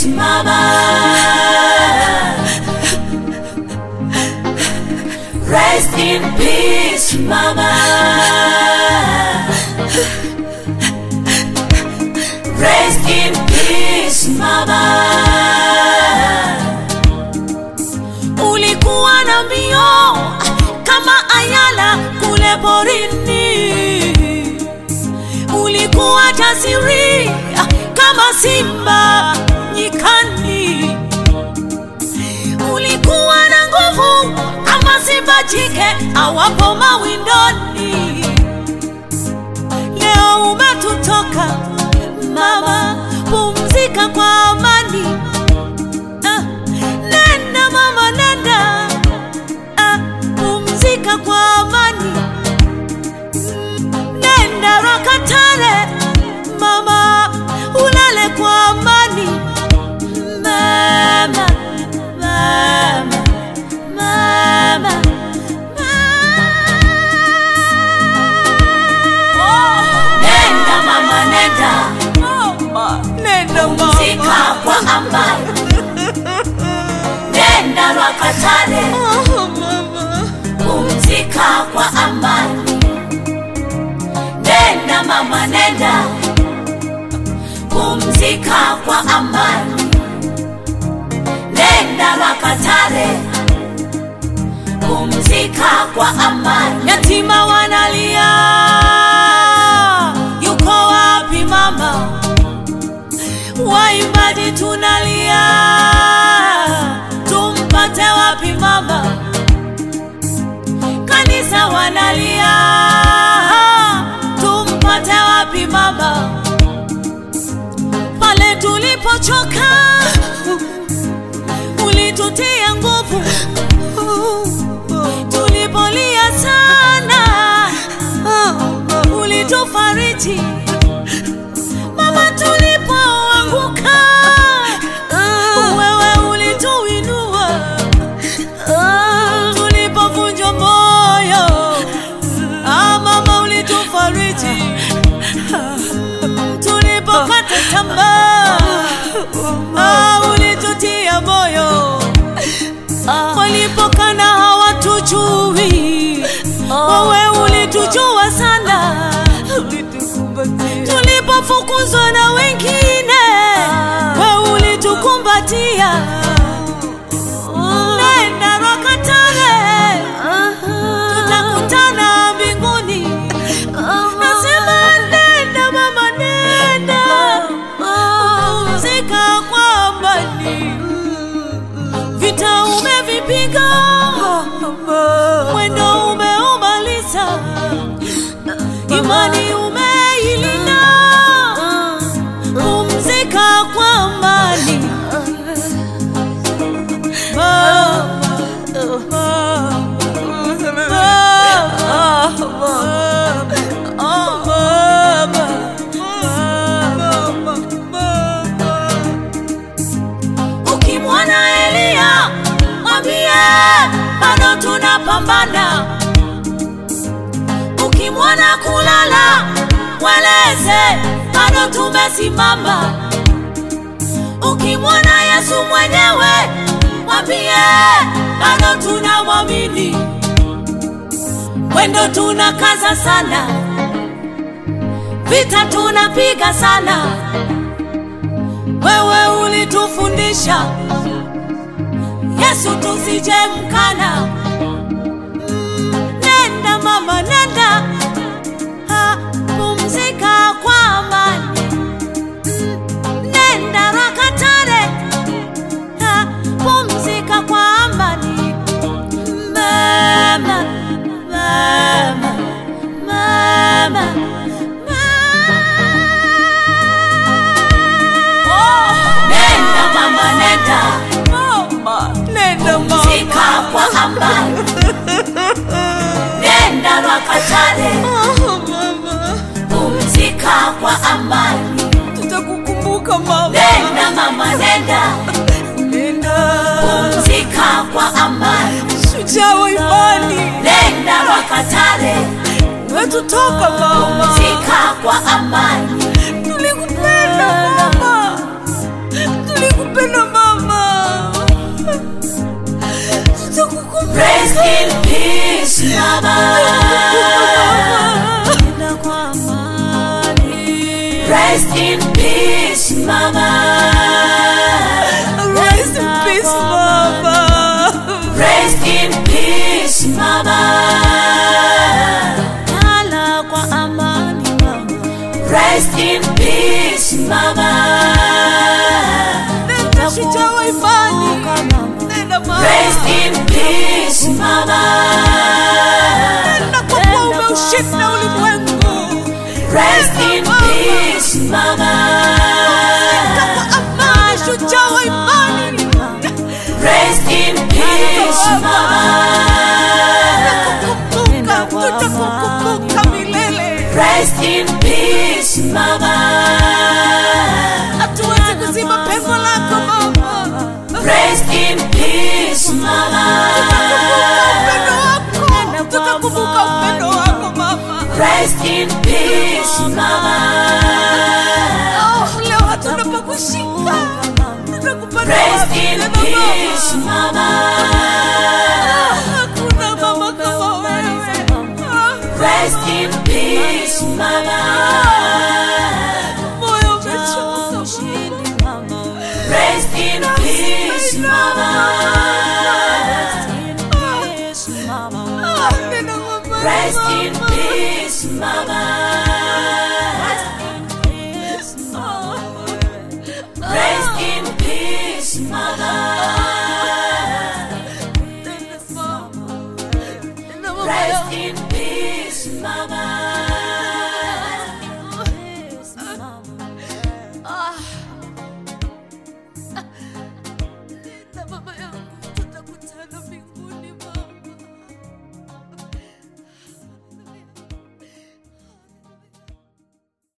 peace, mama. Rest in peace, mama. Rest in peace, mama. Ulikuwa na mbio kama ayala kule porini, ulikuwa jasiri kama simba nyikani, ulikuwa na nguvu kama simba jike awapo mawindoni. Leo umetutoka mama, pumzika kwa amani. Ah, nenda mama, nenda ah, pumzika kwa amani. Nenda Rakatare mama, ulale kwa amani. Mama, mama, mama, mama. Nenda mama, nenda Nenda pumzika kwa amani. Nenda Rakatare pumzika kwa amani. Nenda mama, nenda pumzika kwa amani. Nenda Makatare pumzika kwa amani. Yatima wanalia, yuko wapi mama? Waimbaji tunalia, tumpate wapi mama? Kanisa wanalia, tumpate wapi mama? Pale tulipochoka, ulitutia nguvu. Tulipolia sana, ulitufariji. Mama, tulipoanguka, wewe ulituinua. Tulipovunjwa moyo, ah, mama ulitufariji. Tulipokata tamaa, ah, ulitutia moyo. Walipokana hawatujui, wewe ulitujua sana. Tulipofukuzwa na wengine, wewe ulitukumbatia. Nenda Rakatare, tutakutana mbinguni. Nasema nenda mama, nenda pumzika kwa amani. Vita umevipiga, mwendo umeumaliza, imani umeilinda. Pumzika kwa amani. Mama, Ukimwona Elia mwambie bado tunapambana. Ukimwona kulala mweleze bado tumesimama. Ukimwona Yesu mwenyewe mwambie bado tunamwamini. Mwendo tunakaza sana, vita tunapiga sana. Wewe ulitufundisha Yesu tusije mkana. Mm, Nenda mama, nenda ha, pumzika kwa amani. Mm, Nenda Rakatare ha, pumzika kwa amani. Mama, mama, mama, Nenda mama, nenda Nenda pumzika kwa amani. Nenda Rakatare pumzika kwa amani. Tutakukumbuka mama. Nenda mama, nenda Nenda. pumzika kwa amani. Shujaa wa imani. Nenda Rakatare Umetutoka mama. pumzika kwa amani. Tulikupenda mama. Tulikupenda. upendo mama. Tutakukumbuka. Rest in peace, mama. Nenda kwa amani. Rest in peace, mama. Rest in peace, mama. Rest in peace, mama. Lala kwa amani, mama. Rest in peace, mama. Nenda shujaa wa imani. Nenda mama. Rest in peace, mama. Nenda kwa kuwa umeushinda ulimwengu. Rest in peace, mama. Nenda kwa amani, shujaa wa imani. Rest in peace, mama. Tutakukumbuka, tutakukumbuka milele. Rest in peace, mama. Hatuwezi kuzima pengo lako mama. Rest in peace, mama. Tutakumbuka upendo wako mama. Rest in peace, mama. Oh, leo hatuna pa kushika. Tutakupata Rest wapi in tena peace, mama? mama. Hakuna mama kama wewe. Rest in peace, mama. Moyo umechoka mama. Rest in peace, mama. Ah, nena mama, Rest mama. in peace, mama. Rest in peace, mama. Nena mama. Nena mama Rest yangu. in peace, mama.